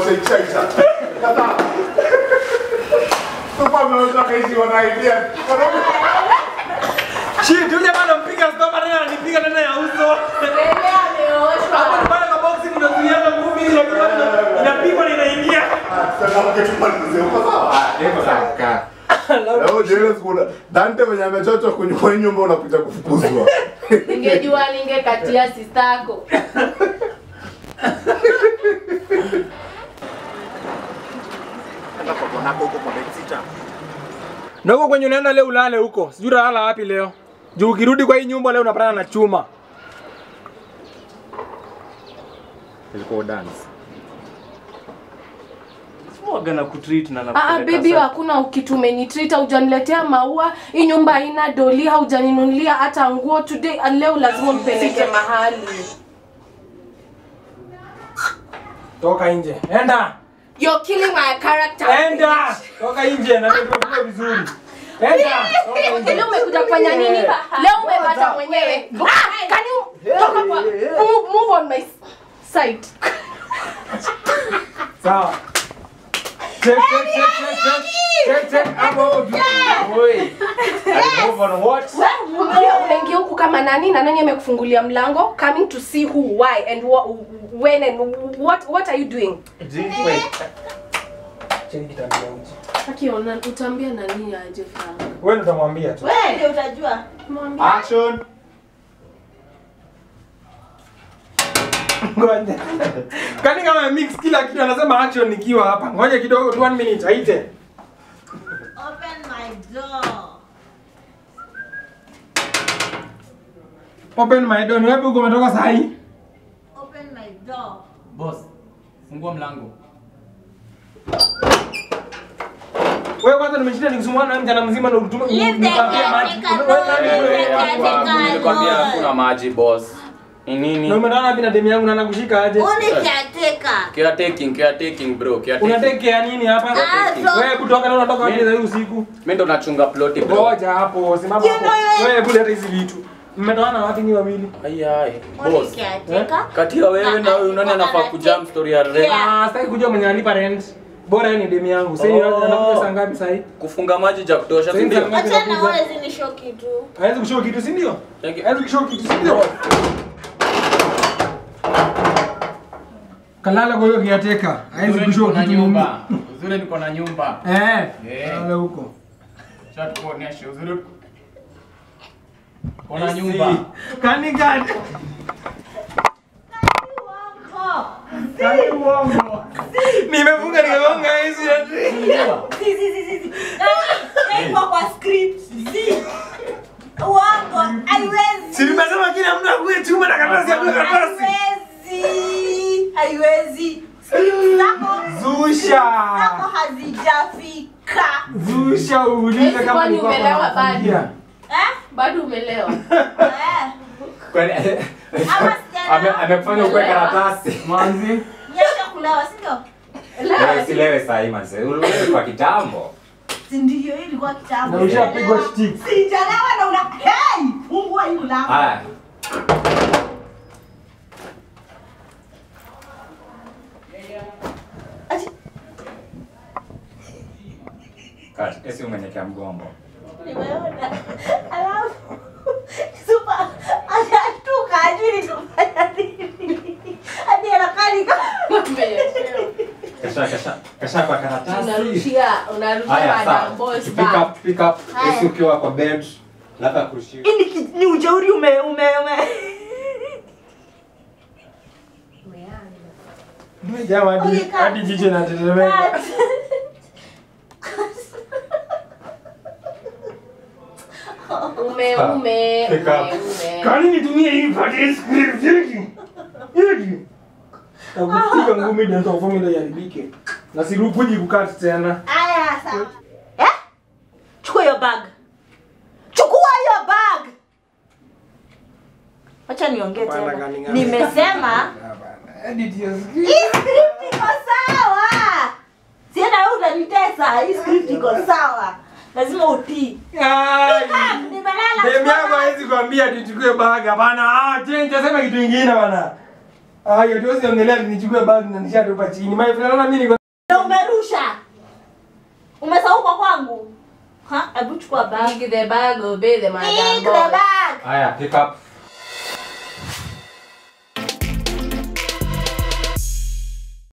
wataishaisha. Kataa. Sasa ameweza kaishi wana idea. Shit, yule jamaa anampiga stop tena ananipiga tena ya uso. Mbele ameoshwa. Hapo ni pale kwa boxing unazuiana ngumi ile kidogo inapigwa na inaingia. Sasa mketumalize uko sawa? Niko sawa kaka. Leo jioni sikuna Dante mwenye amechochwa kwenye kwa hii nyumba unapita kufukuzwa. Ningejua ningekatia sistako. Na huko kwenye unaenda leo ulale huko. Sijui utalala wapi leo. Juu ukirudi kwa hii nyumba leo unapatana na chuma. Ilikuwa dance. Waga na kutreat na Ah, nakupeleka bibi sa- hakuna kitu umenitreat, hujaniletea maua. Hii nyumba haina doli, haujaninunulia hata nguo. Today ah, leo lazima unipeleke mahali. Toka nje. Enda. You're killing my character. Enda. Toka nje na ndio vizuri. Enda. Toka nje. Leo umekuja kufanya nini? Leo umepata mwenyewe. Ah, can you toka kwa move, move on my side. Sawa. Check, check, check, check, check. Check, check. Hapo hapo tu. Oi. I move on what? Wewe unaingia huku kama nani na nani amekufungulia mlango coming to see who why and wha- when and what what are you doing? Wait. Cheni kitambia uji. Akiona utaambia nani aje Frank? Wewe ndo utamwambia tu. Wewe ndio utajua. Mwambie. Action. Ngoja. Kani kama mix kila kitu anasema action nikiwa hapa. Ngoja kidogo tu 1 minute aite. Open my door. Open my door. Ni wapi uko umetoka saa hii? Open my door. Boss, fungua mlango. Wewe kwanza nimeshinda nikisumbua na mjana mzima ndo utume Leave the unipatie maji. caretaker Wewe nani alone, wewe? leave the caretaker Nilikwambia alone. hakuna maji boss. Ni Na nini? umeona wapi na demu yangu na nakushika aje? Uni caretaker. Caretaking, caretaking bro, caretaking. Unatekea nini hapa? Ah, so- Wewe kutoka na unatoka wapi za hii usiku? Mimi ndo nachunga ploti bro. Ngoja hapo, simama You hapo. know you- Wewe kule hata hizi vitu. Mmetoana wapi ni wawili? Ai ai. Uni Boss. caretaker. Kati ya wewe na huyu nani anafaa kujam story ya rent? Yeah. Ah, sitaki kujua mwenye analipa rent. Bora yeye ni demu yangu. Sasa Oh. anakuja saa ngapi sasa hii? Kufunga maji ja kutosha, Sasa si ndio? hizi ngapi Acha na zinakuja? wewe zinisho kitu. Hawezi kushow kitu si ndio? Thank you. Hawezi kushow kitu si ndio? Kalala kwa hiyo kiateka. Hawezi Uzuri kushow niko na kitu. nyumba. Uzuri niko na nyumba. Eh. Eh. Kalala huko. Chat kuonesha uzuri. Kuna nyumba. Kani gani? Kani uongo. Nimefunga nimefunga hizi ati. Si si si si. si. Na iko kwa script. Si. Uongo. Haiwezi. Si nimesema kila mtu akuwe chuma na karatasi akuwe karatasi. Haiwezi. Haiwezi. Script zako Zusha. zako hazijafika. Zusha uulize Eti kama kwani nilikuwa umelewa kwa bado? familia. Eh? Bado umelewa. Eh. Kwani Ama sijana. ame- amekufanya ukwe karatasi. Manzi. Nyesha kulewa, si ndio? Wewe silewe saa hii manze. Ulewe kwa kitambo. Si ndio hii ilikuwa kitambo. Na ushapigwa stick. Sijalewa na una hey, fungua hii mlango. Haya. Ati- Kati, esi umenyekea mgongo. Nimeona. Alafu super anashtuka hajui nitafanya nini. Hadi anakaa ni kama Kasha kasha. Kasha kwa karatasi. Unarushia, unarushia Haya madam sawa. boss Pick back. up, pick up. Haya. Esi ukiwa kwa bed. Labda kurushia. Hii ni ki- ni ujeuri ume ume ume. Nimejaa hadi Okay, cut. hadi jicho na tetemeka. Ume ume Pick up. ume ume. Kani nitumie hii pati script hiki? Hiki. Takupiga ngumi dental formula iharibike. Na sirukuji kukati tena. Aya sawa. Eh? Chukua hiyo bag. Chukua hiyo bag. Acha niongee Bana tena. gani gani. Nimesema Edit your hii script. script iko sawa. Sienda wewe utanitesa. Hii script iko sawa. Lazima utii. Ai. Nimelala. Demu chukua yangu bag. hawezi kuambia tuchukue bag hapana. Ah, change sema kitu kingine bana. Aya, tuwezi ongelea nichukue bag na nishatupa chini. My friend, naona mimi niko Na umerusha. Umesahau kwa kwangu. Ha, hebu chukua bag. Pick the bag, obey the madam Pick the boss. bag. Haya, pick up.